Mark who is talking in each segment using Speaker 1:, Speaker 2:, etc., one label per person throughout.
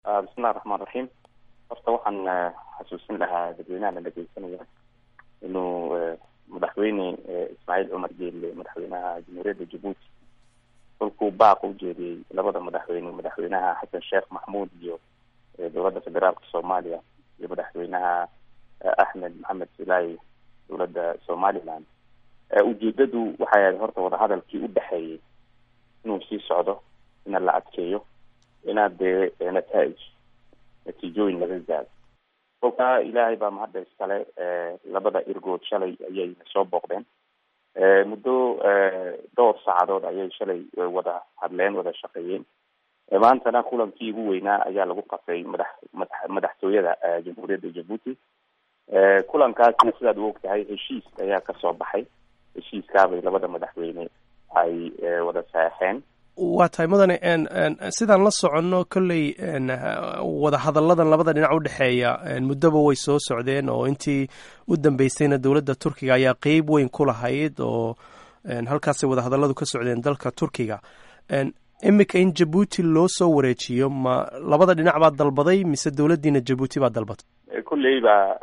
Speaker 1: bismillahi raxmaan raxiim horta waxaan xasuusin lahaa dadweynaha la dhegeysanaya inuu madaxweyne ismaaciil cumar geelle madaxweynaha jamhuuriyadda jabuuti kolkuu baaq u jeediyey labada madaxweyne madaxweynaha xasan sheekh maxmuud iyo dowladda federaalka soomaaliya iyo madaxweynaha axmed maxamed silaayi dowladda somaliland ujeedadu waxay ahayd horta wadahadalkii u dhexeeyey inuu sii socdo ina la adkeeyo inaad dee nataij natiijooyin laga gaado kolkaa ilaahay baa mahadda iskale labada irgood shalay ayay soo booqdeen muddo dhowr saacadood ayay shalay wada hadleen wada shaqeeyeen maantana kulankii ugu weynaa ayaa lagu qasay madax madax madaxtooyada jamhuuriyadda jabuuti kulankaasna sidaad u og tahay heshiis ayaa kasoo baxay heshiiskaabay labada madaxweyne ay wada saexeen
Speaker 2: waa tahay mudane sidaan la soconno kolley wadahadalladan labada dhinac udhexeeya muddoba way soo socdeen oo intii u dambeysayna dowladda turkiga ayaa qeyb weyn ku lahayd oo halkaasay wadahadalladu ka socdeen dalka turkiga iminka in jabuuti loo soo wareejiyo ma labada dhinac baa dalbaday mise dowladdiina jabuuti baa dalbatay
Speaker 1: kolley ba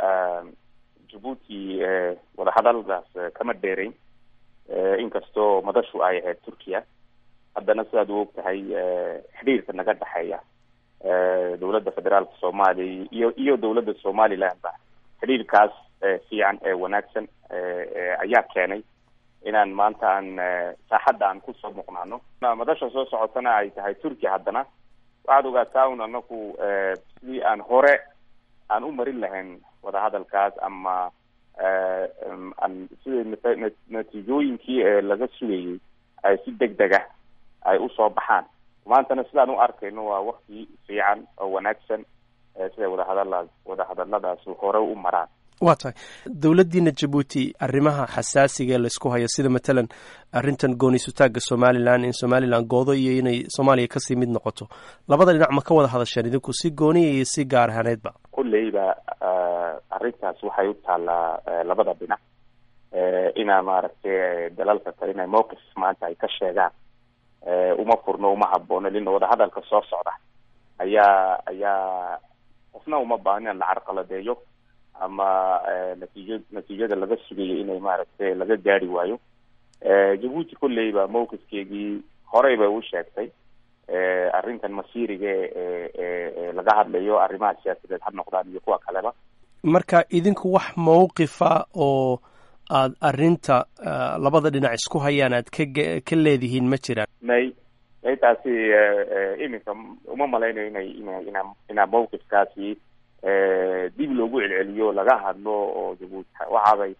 Speaker 1: jabuuti wadahadaladaas kama dheerayn inkastoo madashu ay ahayd turkiya haddana sidaad u og tahay xidhiirka naga dhexeeya dowladda federaalka soomaaliya iyo iyo dowladda somaliland ba xidhiirkaas fiican ee wanaagsan ayaa keenay inaan maanta aan saaxadda aan kusoo muuqnaano madasha soo socotana ay tahay turkiya haddana waxaad ogaataa un anaku sidii aan hore aan u marin lahayn wadahadalkaas ama aan sidii natiijooyinkii laga sugayay ay si deg deg ah ay usoo baxaan maantana sidaan u arkayno waa wakti fiican oo wanaagsan siday wadahadala wadahadaladaas hore u maraan
Speaker 2: waa tahay dowladdiina jabuuti arrimaha xasaasiga ee laysku hayo sida matalan arrintan gooni-sutaagga somalilan in somalilan goodo iyo inay soomaaliya kasii mid noqoto labada dhinac ma ka wada hadasheen idinku si gooniya iyo si gaar ahaaneedba
Speaker 1: kulleyba arrintaas waxay u taallaa labada dhinac inaa maaragtay dalalka kale inay mowqif maanta ay ka sheegaan uma furno uma haboono lina wadahadalka soo socda ayaa ayaa qofna uma baahno in la carqaladeeyo ama natiijo natiijada laga sugayo inay maaragtay laga gaari waayo jabuuti kolleyba mawqifkeegii horey bay u sheegtay arrintan masiiriga ee laga hadlayo arrimaha siyaasadeed ha noqdaan iyo kuwa kaleba
Speaker 2: marka idinku wax mawqifa oo aad arrinta labada dhinac isku hayaan aad ka ka leedihiin ma jiraan
Speaker 1: may may taasi iminka uma malaynayo inay ina ina inaa mawqifkaasi dib loogu celceliyo laga hadlo oo jabuuti waxaabay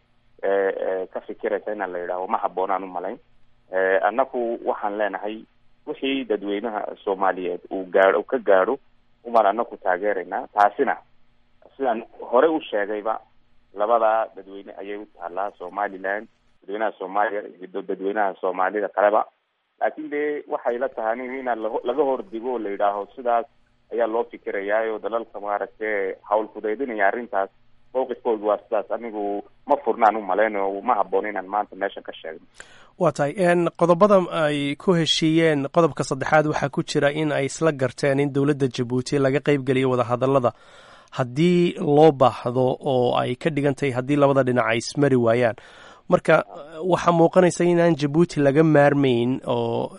Speaker 1: ka fikiraysa inaan la yidhaaho ma habboonaan u malayn annaku waxaan leenahay wixii dadweynaha soomaaliyeed uu gaao ka gaadho umaan anaku taageeraynaa taasina sidaan hore u sheegayba labada dadweyne ayay u taalaa somaliland dadweynaha soomaaliya iyo dadweynaha soomaalida kaleba laakin de waxay la tahay anigu inaan la laga hordigo oo la yidhaaho sidaas ayaa loo fikirayaa dalalka maaragtay hawl fudeydinaya arrintaas mawqifkooda waa sidaas anigu ma furnaan u malayno ma habboon inaan maanta meeshan ka sheegno
Speaker 2: waa tahay qodobada ay ku heshiiyeen qodobka saddexaad waxaa ku jira in ay isla garteen in dowladda jabuuti laga qeybgeliyo wadahadallada haddii loo baahdo oo ay ka dhigan tahay haddii labada dhinac ay ismari waayaan marka waxaa muuqanaysa inaan jabuuti laga maarmayn oo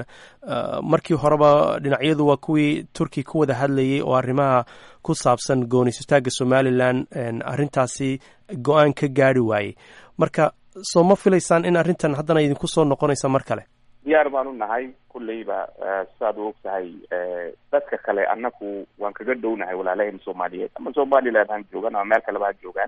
Speaker 2: markii horeba dhinacyadu waa kuwii turki ku wada hadlayay oo arrimaha ku saabsan goonisutaagga somalilan arrintaasi go-aan ka gaari waayey marka soo ma filaysaan in arrintan haddana idinku soo noqonaysa mar kale
Speaker 1: diyaar baan u nahay kulleyba sidaad u og tahay dadka kale annaku waan kaga dhownahay walaalaheen soomaaliyeed ama somaliland han joogaan ama meel kaleba ha joogaan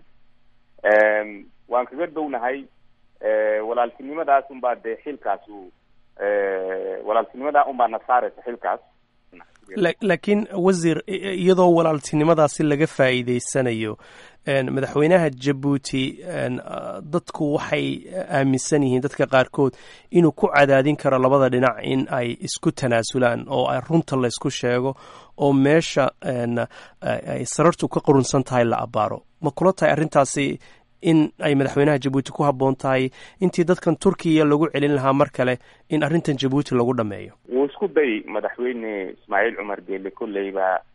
Speaker 1: waan kaga dhownahay walaaltinimadaas unbaa dee xilkaas u walaaltinimadaa unbaa na saaraysa xilkaas
Speaker 2: laakiin wasiir iyadoo walaaltinimadaasi laga faa'iideysanayo madaxweynaha jabuuti dadku waxay aaminsan yihiin dadka qaarkood inuu ku cadaadin karo labada dhinac in ay isku tanaasulaan oo runta laysku sheego oo meesha ay sarartu ka qurunsan tahay la abaaro ma kula tahay arrintaasi in ay madaxweynaha jabuuti ku habboon tahay intii dadkan turkiya lagu celin lahaa mar kale in arrintan jabuuti lagu dhameeyo
Speaker 1: wuu isku day madaxweyne ismaaciil cumar geele kolleyba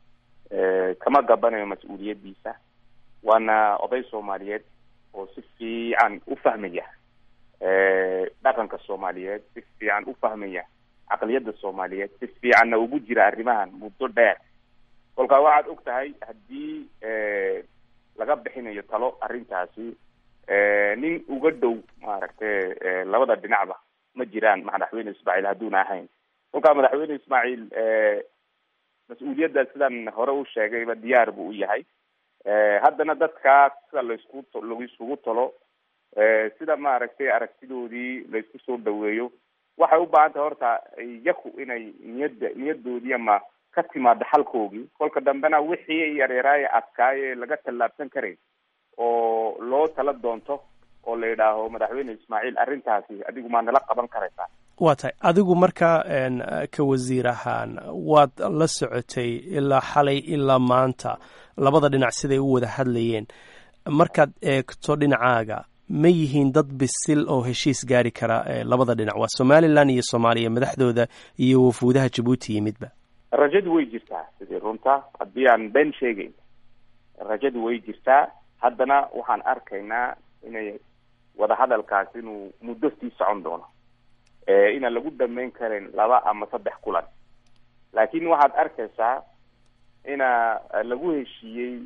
Speaker 1: kama gabanayo mas-uuliyaddiisa waana oday soomaaliyeed oo si fiican u fahmaya dhaqanka soomaaliyeed si fiican u fahmaya caqliyadda soomaaliyeed si fiicanna ugu jira arrimahan muddo dheer kolkaa waxaad og tahay haddii laga bixinayo talo arrintaasi nin uga dhow maaragtay labada dhinacba ma jiraan madaxweyne ismaaciil hadduuna ahayn kolkaa madaxweyne ismaaciil mas-uuliyadda sidan hore u sheegayba diyaar buu u yahay haddana dadkaas sida laysku laiskugu talo sida maaragtay aragtidoodii laysku soo dhaweeyo waxay u baahan tahay horta yaku inay niyadda niyadoodii ama ka timaado xalkoogii kolka dambena wixii yaryaraaye adkaaye laga tallaabsan karay oo loo tala doonto oo la yidhaaho madaxweyne ismaaciil arrintaasi adigu maa nala qaban karaysaa
Speaker 2: waa tahay adigu markaa ka wasiir ahaan waad la socotay ilaa xalay ilaa maanta labada dhinac siday u wada hadlayeen markaad eegto dhinacaaga ma yihiin dad bisil oo heshiis gaari kara labada dhinac waa somalilan iyo soomaaliya madaxdooda iyo wafuudaha jabuuti yimidba
Speaker 1: rajadu way jirtaa sidii runta haddii aan been sheegeyn rajadu way jirtaa haddana waxaan arkaynaa inay wadahadalkaas inuu muddo sii socon doono inaan lagu dhameyn karin laba ama saddex kulan laakiin waxaad arkaysaa ina lagu heshiiyey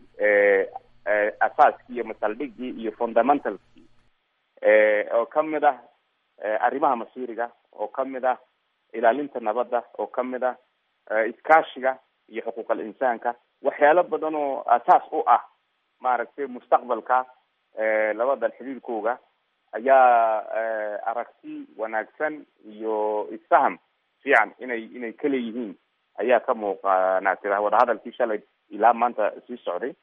Speaker 1: asaaskii iyo masaldhigii iyo fundamentalskii oo kamid ah arrimaha masiiriga oo kamid ah ilaalinta nabadda oo kamid ah iskaashiga iyo xuquuqal insaanka waxyaalo badan oo asaas u ah maaragtay mustaqbalka labadan xiriirkooga ayaa aragti wanaagsan iyo isfaham fiican inay inay ka leeyihiin ayaa ka muuqanaa tira wadahadalkii shalay ilaa maanta sii socday